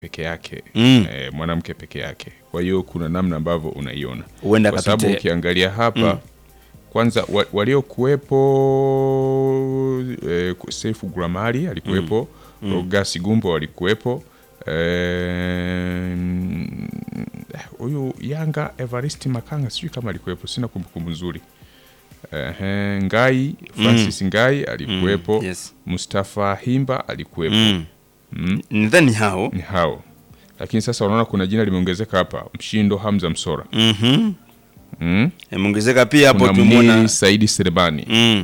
peke yake Mm. eh, mwanamke peke yake. Kwa hiyo kuna namna ambavyo unaiona, Huenda kwa sababu akapite- ukiangalia hapa kwanza wa, waliokuwepo eh, Sefu Gramari alikuwepo mm. Rogasi Gumbo walikuwepo eh, huyu Yanga Evaristi Makanga sijui kama alikuwepo, sina kumbukumbu nzuri. Ehe, Ngai Francis Ngai alikuwepo Mm, yes. Mustafa Himba alikuwepo Mm. Mm. Nadhani hao. ni hao, lakini sasa unaona kuna jina limeongezeka hapa, Mshindo Hamza Msora Mhm. mm. Imeongezeka pia hapo kuna tumeona. Muniri Saidi Serebani Mm.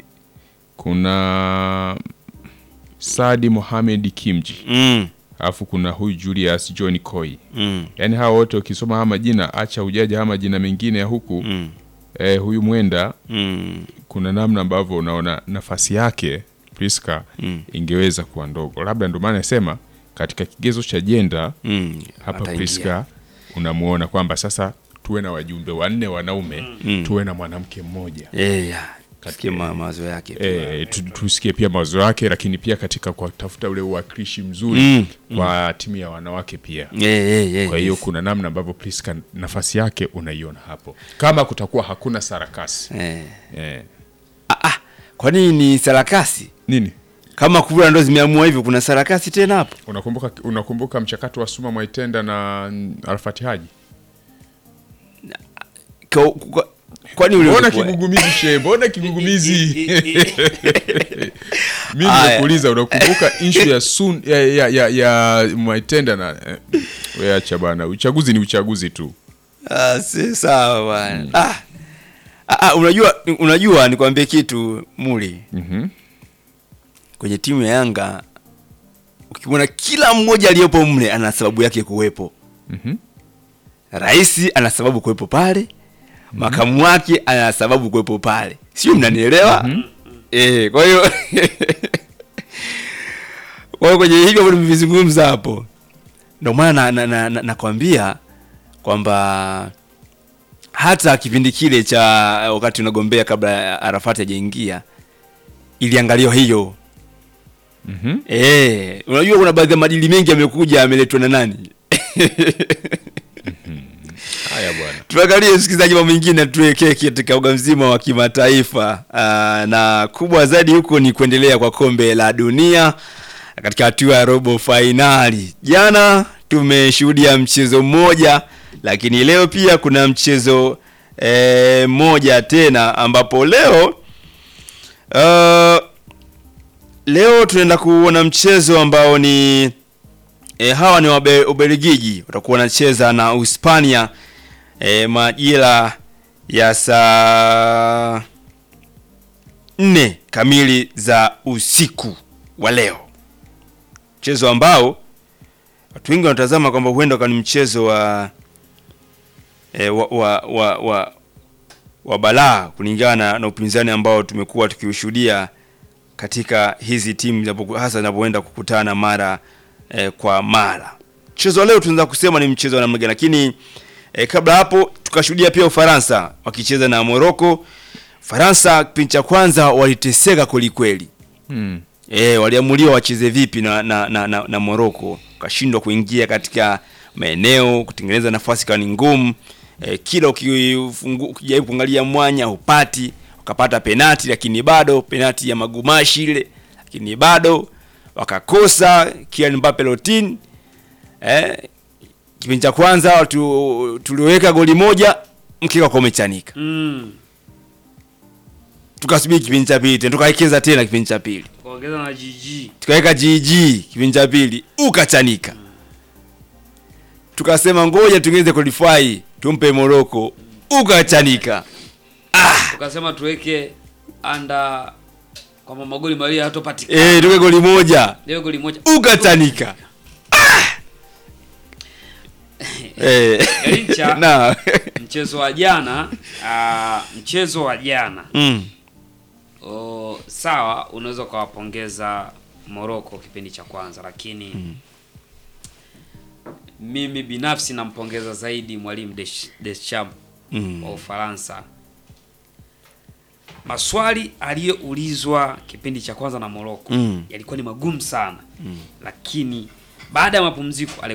kuna Sadi Mohamed Kimji Mm. alafu kuna huyu Julius John Koi. Mm. Yaani hawa wote ukisoma haya majina, acha ujaja haya majina mengine ya huku Mm. eh, huyu mwenda Mm. kuna namna ambavyo unaona nafasi yake Priska Mm. ingeweza kuwa ndogo, labda ndio maana nasema katika kigezo cha jenda Mm. hapa Ataingia. Priska unamuona kwamba sasa tuwe na wajumbe wanne wanaume Mm. tuwe na mwanamke mmoja Eh, ya. Tusikie ma- mawazo yake. pia. e, tu, tusikie pia mawazo yake, lakini pia katika kutafuta ule uwakilishi mzuri Mm. kwa timu ya wanawake pia. Eh, eh, eh, Kwa hiyo yes. kuna namna ambavyo Priska nafasi yake unaiona hapo, kama kutakuwa hakuna sarakasi Eh. e. Ah, ah. Kwani ni sarakasi? Nini Kama kura ndo zimeamua hivyo kuna sarakasi tena hapo? unakumbuka, unakumbuka mchakato wa Suma Mwaitenda na mm, Alfati Haji? Kwa- kwa- Kwani ule Mbona ulikuwa- kigugumizi she, mbona kigugumizi? Mimi Aya. nimekuuliza unakumbuka issue ya sun ya ya, ya, ya Mwaitenda na eh, we acha bana, uchaguzi ni uchaguzi tu. Ah, si sawa bwana. Ah. Ah, ah, unajua unajua nikwambie kitu Muli. Mhm. Kwenye timu ya Yanga ukimwona kila mmoja aliyepo mle ana sababu yake kuwepo. Mhm. Rais ana sababu kuwepo pale, makamu wake ana sababu kuwepo pale, sio? Mnanielewa? Eh, kwa hiyo kwa hiyo kwenye hivyo ambavyo nimevizungumza hapo, ndio maana na, na, na, nakwambia kwamba hata kipindi kile cha wakati unagombea kabla ya Arafati hajaingia iliangaliwa hiyo. Mhm. Eh, unajua kuna baadhi ya madili mengi yamekuja yameletwa na nani? Haya bwana. Tuangalie msikilizaji, mambo mengine tuwekee katika uga mzima wa kimataifa. Aa, na kubwa zaidi huko ni kuendelea kwa kombe la dunia katika hatua ya robo fainali. Jana tumeshuhudia mchezo mmoja, lakini leo pia kuna mchezo eh, mmoja tena ambapo leo uh, leo tunaenda kuona mchezo ambao ni e, hawa ni wabe- Ubelgiji watakuwa wanacheza na Uhispania e, majira ya saa nne kamili za usiku wa leo, mchezo ambao watu wengi wanatazama kwamba huenda ukawa ni mchezo wa, e, wa, wa, wa, wa, wa balaa kulingana na, na upinzani ambao tumekuwa tukiushuhudia katika hizi timu zinapoku- hasa zinapoenda kukutana mara eh, kwa mara. Mchezo wa leo tunaweza kusema ni mchezo wa namna gani, lakini eh, kabla hapo tukashuhudia pia Ufaransa wakicheza na Morocco. Faransa kipindi cha kwanza waliteseka kwelikweli. Mm. E, waliamuliwa wacheze vipi na, na, na, na, na Morocco wakashindwa kuingia katika maeneo kutengeneza nafasi kawa ni ngumu. E, kila ukifungu- ukijaribu kuangalia mwanya hupati, wakapata penati lakini bado penati ya magumashi ile, lakini bado wakakosa Kylian Mbappe Lottin. Eh, kipindi cha kwanza tu, tuliweka goli moja mkeka kwa umechanika, Mm. tukasubiri kipindi cha pili tena tukaekeza tena kipindi cha pili Kuongeza na GG. tukaweka GG kipindi cha pili ukachanika, tukasema ngoja tungeze qualify tumpe Morocco ukachanika. Ukasema tuweke anda kwamba magoli mawili hatopatikana. Eh, tuke goli moja Leo goli moja. ukachanika. Ah! Eh, Garincha. na Mchezo wa jana, ah, mchezo wa jana. mm. O, sawa unaweza ukawapongeza Morocco kipindi cha kwanza lakini mimi binafsi nampongeza zaidi mwalimu Desch- Deschamps Mm. wa Ufaransa. Maswali aliyoulizwa kipindi cha kwanza na Morocco Mm. yalikuwa ni magumu sana lakini baada ya mapumziko